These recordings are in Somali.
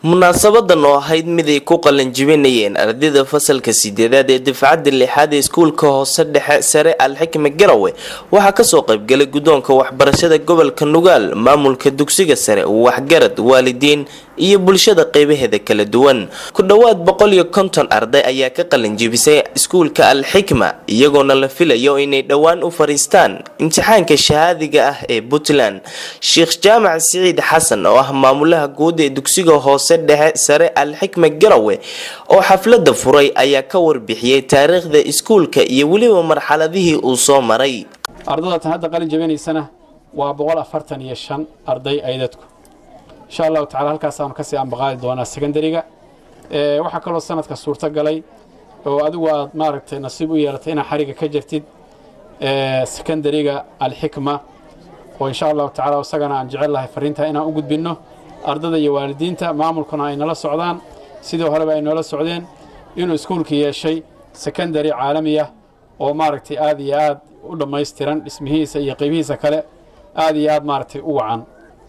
munaasabadan oo ahayd mid ay ku qalanjibinayeen ardayda fasalka sideedaad ee dafcadda lixaad ee iskuulka hoose dhexe sare alxikma garawe waxaa kasoo qaybgalay guddoonka waxbarashada gobolka nugaal maamulka dugsiga sare waxgarad waalidiin iyo bulshada qeybaheeda kala duwan ku dhowaad boqol iyo konton arday ayaa ka qalanjibisay iskuulka alxikma iyagoona la filayo inay dhowaan u fariistaan imtixaanka shahaadiga ah ee puntland sheekh jaamac siciid xasan oo ah maamulaha guud ee dugsiga hoose dhexe sare alxikma garawe oo xaflada furay ayaa ka warbixiyey taariikhda iskuulka iyo weliba marxaladihii uu soo maray ardadatan hadda qalin jabinaysana waa boqol afartan iyo shan arday aydadku insha allahu tacala halkaasaanu kasii ambaqaadi doonaa secondariga waxaa kaloo sanadka suurto galay oo adigu aad maaragtay nasiib u yeelatay inaad xariga ka jirtid secondariga alxikma oo insha allahu tacala isagana aan jecel lahay fariintaa inaan u gudbinno ardada iyo waalidiinta maamulkuna ay nala socdaan sidii horeba ay noola socdeen inuu iskuulka yeeshay secondary caalami ah oo maaragtay aad iyo aad u dhammaystiran dhismihiisa iyo qeybihiisa kale aad iyo aad maaragtay u wacan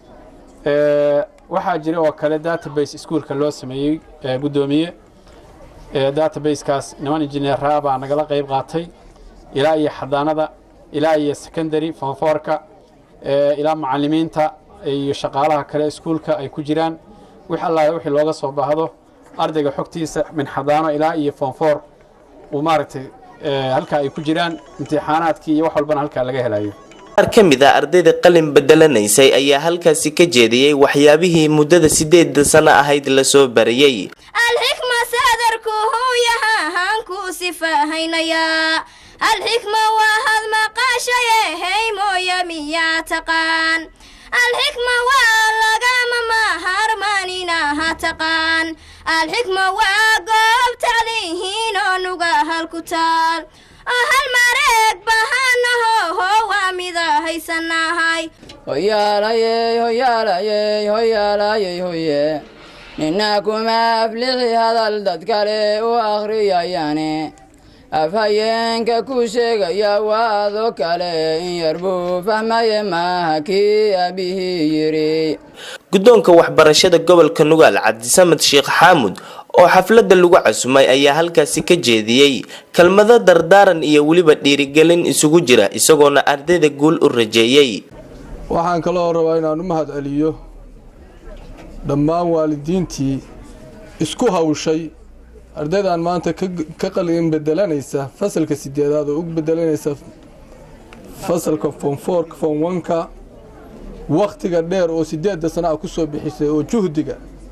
waxaa jira oo kale database iskuulka loo sameeyey guddoomiye databasekaas niman injineeraa baa nagala qayb qaatay ilaa iyo xadaanada ilaa iyo secondary fonfoorka ilaa macalimiinta iyo shaqaalaha kale iskuulka ay ku jiraan wix allaah wixii looga soo baahdo ardayga xogtiisa min xadaano ilaa iyo fonfoor uu maaragtay halkaa ay ku jiraan imtixaanaadkii iyo wax walbana halkaa laga helayo qaar ka mid a ardayda qalin bedelanaysay ayaa halkaasi ka jeediyey waxyaabihii muddada sideeda sano ahayd lasoo barayey alxikma sadarku hooyahaan ku sifahaynayaa alxikma waa had maqaashaye hey mooya miyaa taqaan alxikma waa lagama maharmaninaha taqaan alxikma waa goob taclihiin oo nuga halku taal oo hal mareeg bahanahoho waa mida haysanahay hoyaalayey hoyaalayey hoyaalayey hoye nina kuma aflixi hadal dad kale u akhriyayane afhayeenka ku sheegaya waado kale in yar buu fahmaye maaha kii aabihii yidhi guddoonka waxbarashada gobolka nugaal cabdisamed sheekh xaamud oo xafladda lagu casumay ayaa halkaasi ka jeediyey kelmado dardaaran iyo weliba dhiirigelin isugu jira isagoona ardayda guul u rajeeyey waxaan kaloo rabaa inaan u mahad celiyo dhammaan waalidiintii isku hawshay ardaydan maanta ka qalin bedelanaysa fasalka sideedaad oo u bedelanaysa fasalka fonfoorka fonwanka wakhtiga dheer oo sideedda sana a ku soo bixisay oo juhdiga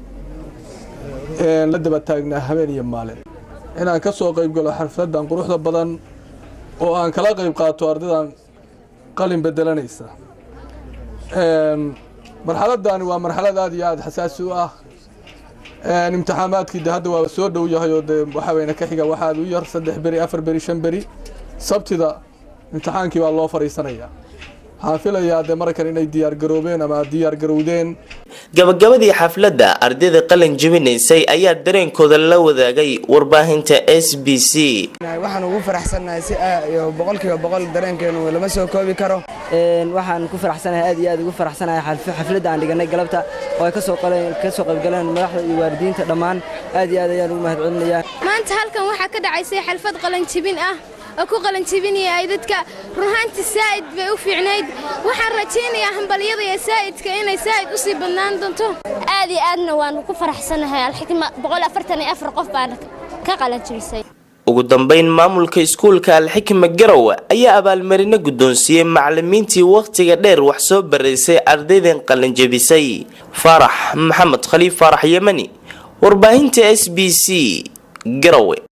la daba taagnaa habeen iyo maalin inaan ka soo qayb galo xafladan quruxda badan oo aan kala qayb qaato ardaydan qalin bedelanaysa marxaladani waa marxalad aad iyo aada xasaasi u ah imtixaamaadkii de hadda waa soo dhow yahay oo de waxaweyne ka xiga waxaad u yar saddex beri afar beri shan beri sabtida imtixaankii baa loo fadhiisanayaa waxaan filayaa dee markan inay diyaargaroobeen ama diyaargarowdeen gabagabadii xafladda ardayda qalin jebinaysay ayaa dareenkooda la wadaagay warbaahinta s b c waxaan ugu faraxsannahay si boqolkiiba boqol dareenkeenu lama soo koobi karo waxaan ku faraxsanahay aad iyo aad ugu faraxsanahay xafladda aan dhiganay galabta oo ay kasoo qaybgaleen madaxda iyo waalidiinta dhammaan aad iyo aad ayaan ugu mahad celinayaa maanta halkan waxaa ka dhacaysay xalfad qalanjibin ah oo ku qalanjibinaya ay dadka ruhaantii saa'id bay u fiicnayd waxaan rajaynayaa hambalyada iyo saa'idka inay saa'id u sii badnaan doonto aad iyo aadna waan ku faraxsanahay alxikma boqol afartan iyo afar qof baan ka qalanjibisay ugu dambeyn maamulka iskuulka alxikma garowe ayaa abaalmarino guddoonsiiyey macalimiintii wakhtiga dheer wax soo baraysay ardaydan qalinjabisay faarax maxamed khaliif faarax yemani warbaahinta s b c garowe